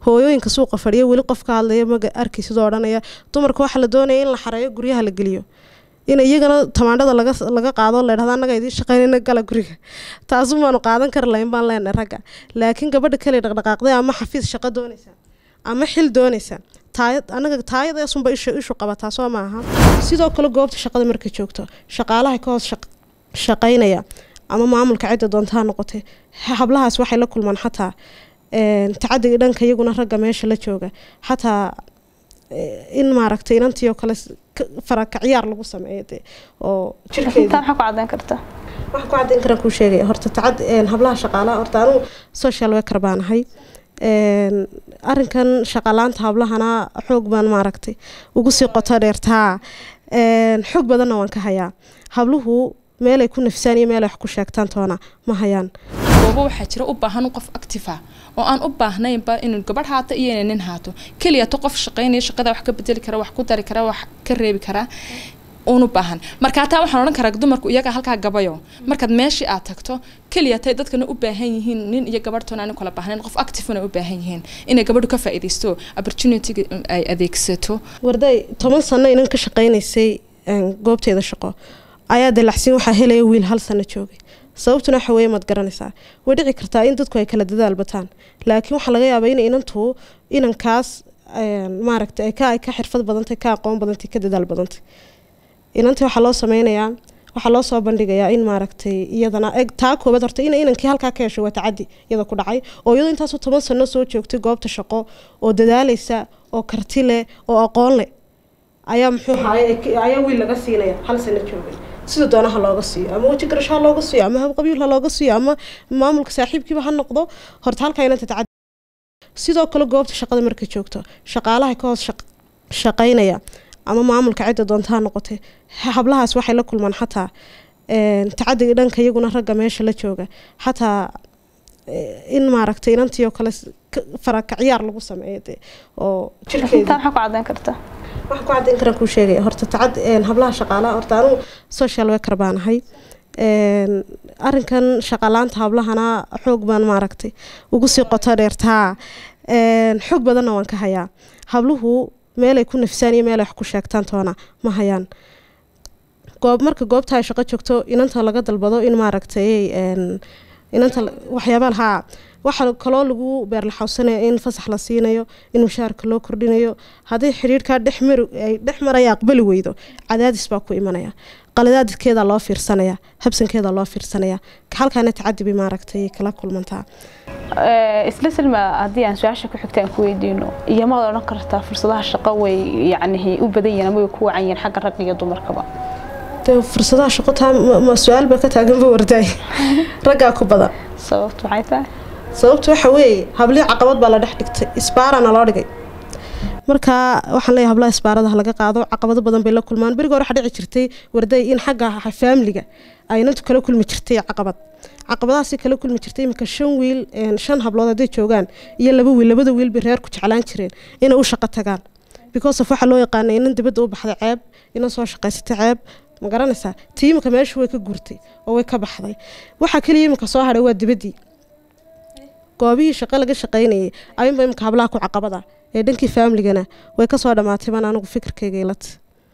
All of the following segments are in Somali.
hooyooyinka suuqa fadhiya weli qof ka hadlaya maga arki sidoo odhanaya dumarka waxaa la doonaya in la xareeyo guryaha la geliyo in iyagana tamaandhada laga laga qaado la dhahda annaga idiin shaqaynayna gala guriga taasu maanu qaadan kari lahayn baan leenahay ragga laakiin gabadha kale dhaqdhaqaaqday ama xafiis shaqo doonaysa ama xil doonaysa taayad anaga taayadaasunba isha ishu qabataa soo maaha sidoo kale goobta shaqada markay joogto shaqaalaha ka hoos shaqaynaya ama maamulka cidda doontaa noqotay hablahaas waxay la kulmaan xataa tacadiga dhanka iyaguna ragga meesha la jooga xataa in maaragtay inantii oo kale farakacyaar lagu sameeyo de oo jirkeeda maxaa ku cadeyn kartaa waxaan ku cadeyn karaan kuu sheegaya horta tacad hablaha shaqaalaha horta anugu social worker baan ahay arinkan shaqalaanta hablahana xoog baan maaragtay ugu sii qoto dheertaa xoog badanna waan ka hayaa habluhu meelay ku nafsaan iyo meelay wax ku sheegtaan toona ma hayaan goobo waxaa jira u baahan qof actifa oo aan u baahnaynba inuu gabadh haato iyo inay nin haato keliyato qof shaqaynaya shaqada wax ka bedeli kara wax ku dari kara wax ka reebi karaa unu baahan marka hataa waxaan odhan karaa dumarku iyaga halkaa gabayo markaad meeshii aad tagto keliya tay dadkana u baahan yihiin nin iyo gabadhtoona aan kala baahnayn qof activena u baahan yihiin inay gabadhu ka faa'iidaysto opportunityga ay adeegsato warday toban sano inan ka shaqaynaysay goobteeda shaqo ayaa dalacsiin waxaa helaya wiil hal sano joogay sababtuna waxa weeye maad garanaysaa way dhici kartaa in dadku ay kala dadaal bataan laakiin waxaa laga yaabaa in inantu inankaas maaragtay ay ka ay ka xirfad badantay ka aqoon badantay ka dadaal badantay inantii waxaa loo sameynayaa waxaa loo soo bandhigayaa in maaragtay iyadana taa koobaad horta in inankii halkaa ka hesho waa tacadi iyada ku dhacay oo iyadoo intaasoo toban sano soo joogtay goobta shaqo oo dadaalaysa oo karti leh oo aqoon leh ayaa muxuu haay ayaa wiil laga siinaya hal sano joogay sida doonaha looga siiyo ama weji garasho ha looga siiyo ama habqabiil ha looga siiyo ama maamulka saaxiibkiiba ha noqdo horta halkaa inanta tacadi sidoo kale goobta shaqada markay joogto shaqaalaha ka hoos shaqaynaya ama maamulka cidda doontaa noqotay hablahaas waxay la kulmaan xataa tacadiga dhanka iyaguna ragga meesha la jooga xataa in maaragtay inantii oo kale farakacyaar lagu sameeyo de oo jirkeeda maxaa ku cadeyn kartaa waxaan ku cadeyn karaan kuu sheegaya horta tacad hablaha shaqaalaha horta anugu social worker baan ahay arinkan shaqalaanta hablahana xoog baan maaragtay ugu sii qoto dheertaa xoog badanna waan ka hayaa habluhu meelay ku nafsaan iyo meelay wax ku sheegtaan toona ma hayaan goob marka goobta ay shaqo joogto inanta laga dalbado in maaragtay inanta waxyaabaa haa waxaa kaloo lagu beerlaxawsanaya in fasax la siinayo in mushaarka loo kordhinayo haddii xidhiirkaa dhexmar ay dhex maraya aqbali weydo cadaadis baa ku imanaya qaladaadkeeda loo fiirsanaya habsankeeda loo fiirsanaya halkaana tacadibi maaragtay kala kulmantaa isla silma haddii aan su-aasha ku xigta aan ku weydiino iyo maad odhan kartaa fursadaha shaqo way yacni u badan yihiin ama way ku wacan yihiin xagga ragga iyo dumarkaba fursadaha shaqo taa ma su-aal baa ka taaganba wardaay raggaa ku badan sababtu maxay tahay sababtu waxa weeye hablii caqabad baa la dhex dhigtay isbaarana loo dhigay marka waxaan leeyahay hablaha isbaaradaha laga qaado caqabado badan bay la kulmaan beriga hore waxaa dhici jirtay warday in xagga faamiliga ay inantu kala kulmi jirtay caqabad caqabadahaasi kala kulmi jirtay iminka shan wiil shan hablood hadday joogaan iyo laba wiil labada wiil bay reerku jeclaan jireen inay u shaqo tagaan because of waxaa loo yaqaanay inan dibadda u baxday ceeb inan soo shaqaysatay ceeb ma garanaysaa tii iminka meesha way ka gurtay oo way ka baxday waxaa keliya iminka soo hadhay waa dibaddii goobihii shaqo laga shaqaynayay ayunba iminka hablaha ku caqabada ee dhankii faamiligana way kasoo dhammaatay baan anigu fikirkayga ilata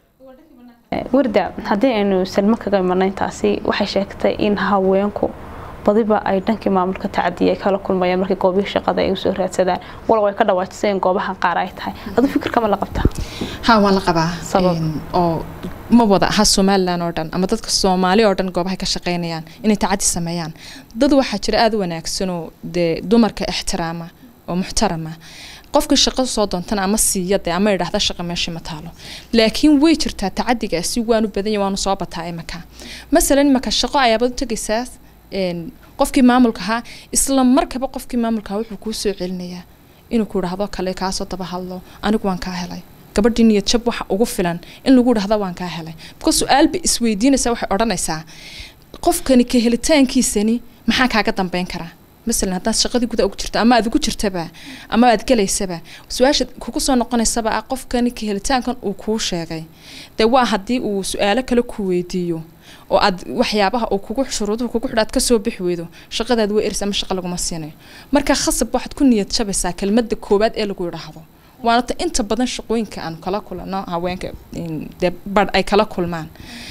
warda haddii aynu salmo kaga imanay intaasi waxay sheegtay in haweenku badiba ay dhankii maamulka tacadiya ay kala kulmayaan markii goobihii shaqada ay usoo raadsadaan walow ay ka dhawaajiseen goobaha qaar ay tahay adu fikirkama la qabtaa ha waan la qabaa oo ma wada aha somalilan oo dhan ama dadka soomaali oo dhan goobahay ka shaqaynayaan inay tacadi sameeyaan dad waxaa jira aada u wanaagsanoo dee dumarka ixtiraama oo muxtarama qofka shaqo soo doontana ama siiya dee ama idhaahda shaqa meeshii ma taalo laakiin way jirtaa tacadigaasi waanu badanya waanu soo bataa imaka masalan imaka shaqo ayaabad u tegaysaa qofkii maamulka ahaa isla markaba qofkii maamulka ahaa wuxuu kuu soo celinayaa inuu ku idhaahdo kale kaasoo daba hadlo anigu waan kaa helay gabadhii niyad jab waxa ugu filan in lagu idhahda waan kaa helay because su-aalba isweydiinaysaa waxay odhanaysaa qofkani ka helitaankiisani maxaa kaaga dambeyn karaa masalan haddaad shaqadii guda ugu jirto ama aad ugu jirtaba ama aad gelaysaba su-aasha kugu soo noqonaysaba ah qofkani ka helitaankan uu kuu sheegay dee waa haddii uu su-aalo kale ku weydiiyo oo aad waxyaabaha uu kugu shuruuduhu kugu xidha aad kasoo bixi weydo shaqadaad way eris ama shaqa laguma siinayo marka khasab waxaad ku niyad jabaysaa kelmadda koowaad ee lagu yidhaahdo waana ta inta badan shaqooyinka aan kala kulano haweenka dee badh ay kala kulmaan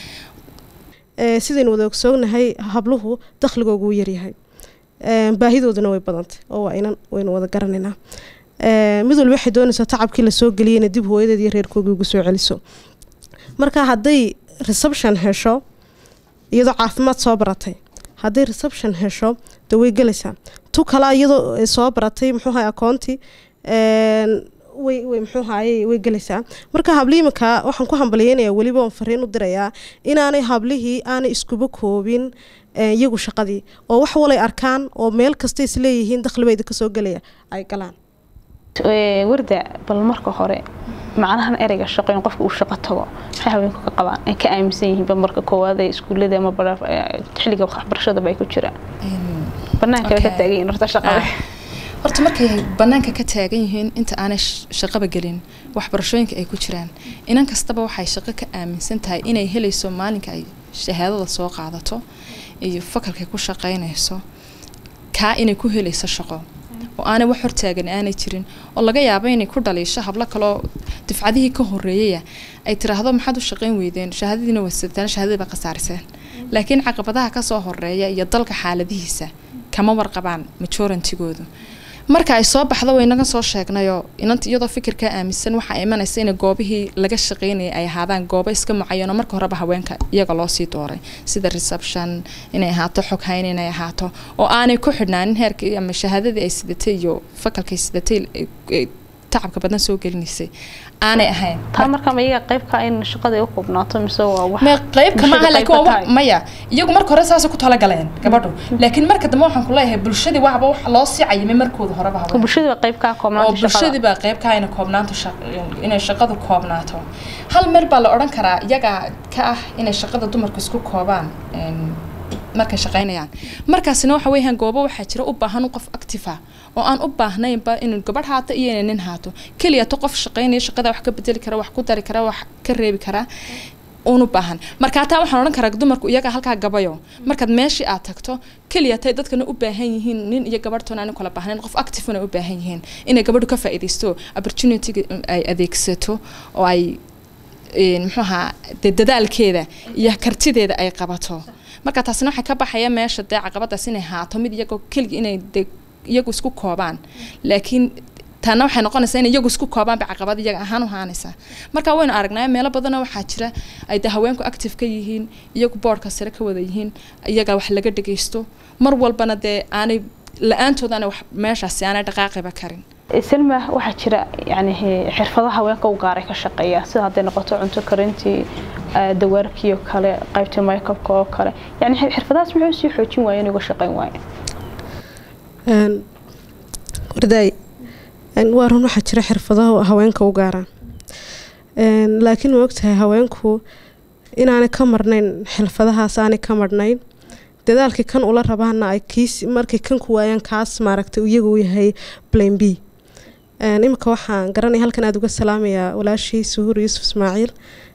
sidaynu wada ogsoognahay habluhu dakhligoogu wuu yaryahay baahidooduna way badantay oo waa inan waynu wada garanaynaa mid walba waxay doonaysaa tacabkii lasoo geliyeyna dib hooyadeed iyo reerkoogii ugu soo celiso marka hadday reception hesho iyadoo caafimaad soo baratay hadday reception hesho de way gelaysaa tu kale iyadoo soo baratay muxuu ahay akoonti way way muxuu ahaye way gelaysaa marka hablihii iminka waxaan ku hambalyeynaya weliba oon fariin u dirayaa inaanay hablihii aanay iskuba koobin iyagu shaqadii oo wax walay arkaan oo meel kasta isleeyihiin dakhlibayda kasoo gelaya ay galaan warda bal marka hore macnahan ereyga shaqo in qofka uu shaqo tago maxay haweenku ka qabaan ay ka aaminsan yihiinba marka koowaad ee iskuullada ama xilliga waxbarashadaba ay ku jiraan banaanka ka taagan yihiin horta shaqada horta markay banaanka ka taagan yihiin inta aanay shaqaba gelin waxbarashooyinka ay ku jiraan inan kastaba waxay shaqo ka aaminsan tahay inay helayso maalinka ay shahaadada soo qaadato iyo fakalkay ku shaqaynayso kaa inay ku helayso shaqo oo aanay wax hortaagan aanay jirin oo laga yaabo inay ku dhaliisho hablo kaloo difcadihii ka horeeyaya ay tiraahdo maxaad u shaqayn weydeen shahaadadiina wasataan shahaadadii baa khasaariseen laakiin caqabadaha kasoo horeeya iyo dalka xaaladihiisa kama warqabaan majorantigoodu marka ay soo baxdo waynaga soo sheegnayoo inanta iyadoo fikirkaa aaminsan waxaa imanaysa in goobihii laga shaqeynayay ay ahaadaan goobo iska mucayanoo marka horeba haweenka iyaga loosii dooray sida reception inay ahaato xoghayn inay ahaato oo aanay ku xidhnaanin heerkii ama shahaadadii ay sidatay iyo fakalkay sidatay tacabka badan soo gelinaysay aanay ahayn taa marka ma iyaga qaybka in shaqada ay u koobnaato mise waa wax ma qaybka ma aha laakiin waa wax maya iyagu marka hore saasay ku talagaleen gabadhu laakiin marka dambe waxaan ku leeyahay bulshadii waxba wax loo sii cayimay markooda horeba haween bulshadii baa qayb ka oo koobnaanta bulshadii baa qayb ka ina koobnaanto inay shaqadu koobnaato hal meel baa la odhan karaa iyaga ka ah inay shaqada dumarku isku koobaan markay shaqaynayaan markaasina waxa weeyaan goobo waxaa jira u baahan qof active ah oo aan u baahnaynba inuu gabadh haato iyo inay nin haato keliya to qof shaqaynaya shaqada wax ka bedeli kara wax ku dari kara wax ka reebi kara uun u baahan marka taa waxaan odhan karaa dumarku iyaga halkaa gabayo markaad meeshii aad tagto keliya tay dadkana u baahan yihiin nin iyo gabadhtoona aan kala baahnayn qof activena u baahan yihiin inay gabadhu ka faa'iidaysto opportunity ay adeegsato oo ay muxuu ahaa dee dadaalkeeda iyo kartideeda ay qabato marka taasina waxay ka baxaya meesha dee caqabadaas inay haato mid iyagoo keligi inay de iyagu isku koobaan laakiin taana waxay noqonaysaa in iyagu isku koobaan bay caqabad iyaga ahaan u haanaysaa marka waynu aragnaa meelo badana waxaa jira ay de haweenku active ka yihiin iyagu boodhka sare ka wada yihiin iyaga wax laga dhagaysto mar walbana dee aanay la-aantood aanay wax meeshaasi aanay dhaqaaqiba karin selma waxaa jira yani xirfadaha haweenka u gaaray ka shaqeeya sida hadday noqoto cunto karintii dawaarkii oo kale qaybtii maykabka oo kale yani xirfadahaas muxuu sii xoojin waaya inuga shaqeyn waaye wardaay waa run waxaa jira xirfadaha haweenka u gaaraan laakiin ma ogtahay haweenku inaanay ka marnayn xirfadahaas aanay ka marnayn dadaalkii kan ula rabaana ay kiis markay kan ku waayaan kaas maaragtay iyagu yahay blame b iminka waxaan garanaya halkan aada uga salaamayaa walaashii suhuur yuusuf ismaaciil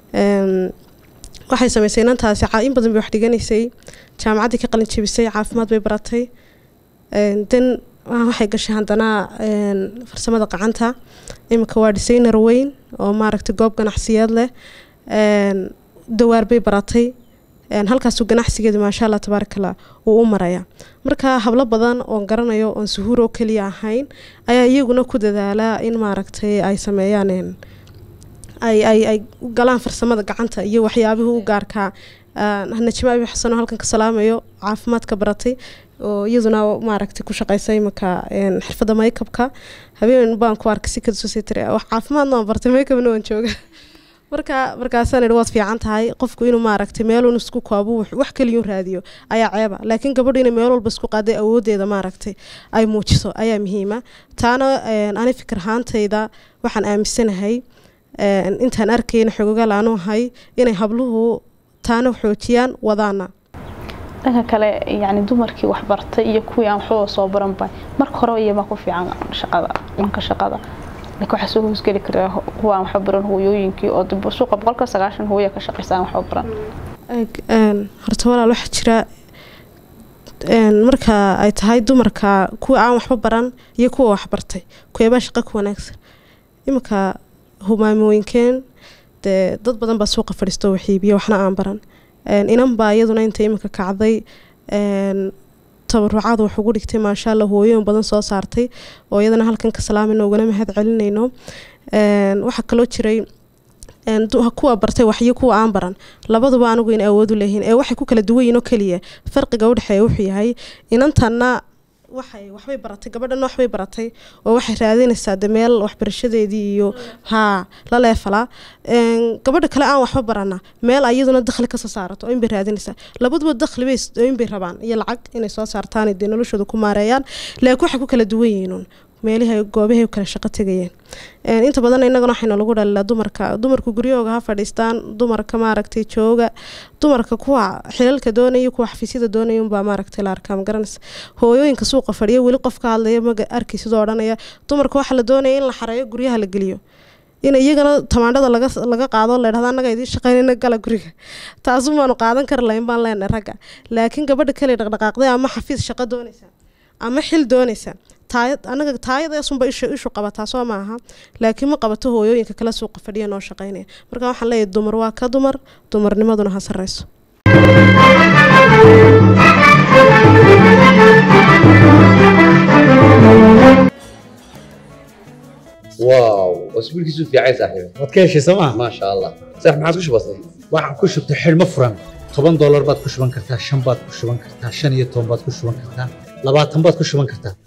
waxay samaysay inantaasi in badan bay wax dhiganaysay jaamacaddii ka qalin jebisay caafimaad bay baratay dan waxay gashay haddana farsamada qacanta iminka waa designer weyn oo maaragtay goob ganacsiyeed leh dawaar bay baratay halkaasuu ganacsigeeda maasha allah tabaarakallah uu u maraya marka hablo badan oon garanayo oon suhuur oo keliya ahayn ayaa iyaguna ku dadaalaa in maaragtay ay sameeyaan ay ay ay galaan farsamada gacanta iyo waxyaabihii u gaarkaa najma abi xasan oo halkan ka salaamayo caafimaadka baratay oo iyaduna maaragtay ku shaqeysay imanka xirfadda maykabka habeen baan ku arkay si kadusositr wax caafimaadna waan bartay maykabna waan jooga marka markaasaan idhi waad fiican tahay qofku inuu maaragtay meelun isku koobo wax keliyun raadiyo ayaa ceeba laakiin gabadhu inay meel walba isku qaaday awoodeeda maaragtay ay muujiso ayaa muhiima taana ani fikir ahaantayda waxaan aaminsanahay intaan arkayna xogogaal aanu ahay inay habluhu taana xoojiyaan wadaana dhanka kale yani dumarkii waxbartay iyo kuwii aan waxbaba soo baranba marka hore iyamaa ku fiican shaqada dhanka shaqada laakiin waxaa soo hoosgeli karaa kuwa aan waxba baran hooyooyinkii oo dib suuqa boqolka sagaashan hooya ka shaqeysa aan waxba baran horta walaal waxaa jira marka ay tahay dumarka kuwa aan waxba baran iyo kuwa waxbartay kuweebaa shaqa ku wanaagsan iminka humaamooyinkeen dee dad badan baa suuqa fadhiisto waxiibiya waxna aan baran inan baa iyaduna inta iminka kacday tabarucaada wax ugu dhigtay maasha allah hooyoyin badan soo saartay oo iyadana halkan ka salaamayno ugana mahad celinayno waxaa kaloo jiray kuwa bartay waxyo kuwa aan baran labaduba anigu in awood u leeyihiin ee waxay ku kala duwan yihin oo keliya farqiga udhexeeya wuxuu yahay inantanna waxay waxbay baratay gabadhana waxbay baratay oo waxay raadinaysaa de meel waxbarashadeedii iyo haa la leefalaa gabadha kale aan waxba barana meel ayaduna dakhli kasoo saarato oo inbay raadinaysaa labaduba dakhli bay inbay rabaan iyo lacag inay soo saartaan dee noloshooda ku maareeyaan laakiin waxay ku kala duwan yihiin meelihi goobahay kala shaqo tegayeen inta badan inagana waxayna lagu dhalilaa dumarka dumarku guryahooga ha fadhiistaan dumarka maaragtay jooga dumarka kuwa xilalka doonaya kuwa xafiisyada doonaya unbaa maaragtay la arkaa magaranaysa hooyooyinka suuqa fadhiya weli qof ka hadlaya maga arkay sidoo odhanaya dumarka waxaa la doonaya in la xareeyo guryaha la geliyo in iyagana tamaandhada laga laga qaado la dhahda annaga idiin shaqaynayna gala guriga taasun baanu qaadan kari lahayn baan leenahay ragga laakiin gabadha kale dhaqdhaqaaqday ama xafiis shaqo doonaysa ama xil doonaysa taayad anaga taayadaasunba ishu ishu qabataa soo maaha laakiin ma qabato hooyooyinka kala suuqa fadhiya noo shaqaynaya marka waxaan leeyahay dumar waa ka dumar dumarnimaduna ha sarreyso واو اسبوعك في عايز صاحبي waad ka heshay sooma ما شاء الله صح ما عاد وش بصير waxaan ku shubtay xidhmo furan toban doolar baad ku shuban kartaa shan baad ku shuban kartaa shan iyo toban baad ku shuban kartaa labaatan baad ku shuban kartaa